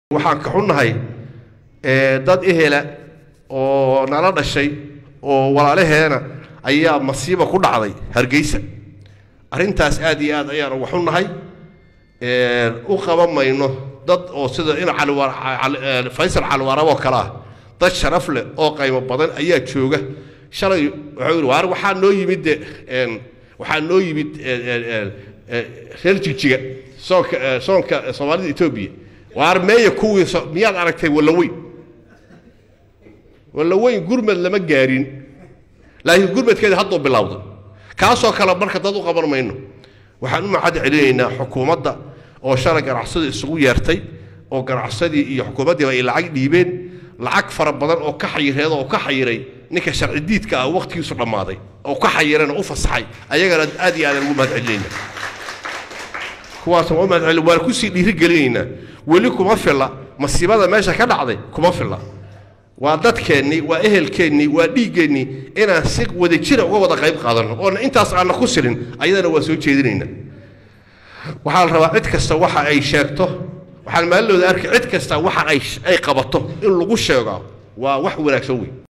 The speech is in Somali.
waxaan ka xunnahay dad ehela oo nala dhashay oo walaalaheena ayaa masiiba ku dhacday hargeysa arrintaas aad iyo aad ayaan uga xunnahay u qaban mayno dad oo sida in faysal caliwaarab oo kale ah dad sharaf leh oo qaymo badan ayaa jooga shalay wuxuu yidhi waar waxaa noo yimid de waxaa noo yimid reer jigjiga soonka soonka soomaalida etoobiya waar meeya kuwii miyaad aragtay wallaweyn wallaweyn gurmad lama gaarin laakiin gurmadkeeda hadduu bilowday kaasoo kale marka dad u qaban mayno waxaan u macad celinaynaa xukuumadda oo shalay ganacsada isugu yeertay oo ganacsadii iyo xukuumaddiiba ay lacag dhiibeen lacag fara badan oo ka xayireed oo ka xayiray ninka sharci diidka ah waqtigiisu dhammaaday oo ka xayirana u fasaxay ayagana aad iyo aadaan ugu mahad celinaynaa kuwaas waa mahad celin waan kusii dhiirigelinaynaa weli kuma filla masiibada meesha ka dhacday kuma filla waa dadkeennii waa ehelkeennii waa dhiiggeennii inaan si wadajira uga wada qayb qaadanno oona intaas aanna ku silin ayadana waa soo jeedinaynaa waxaa la rabaa cid kasta waxa ay sheegto waxaan maalilooda arkay cid kasta waxa ay ay qabato in lagu sheego waa wax wanaagsan wey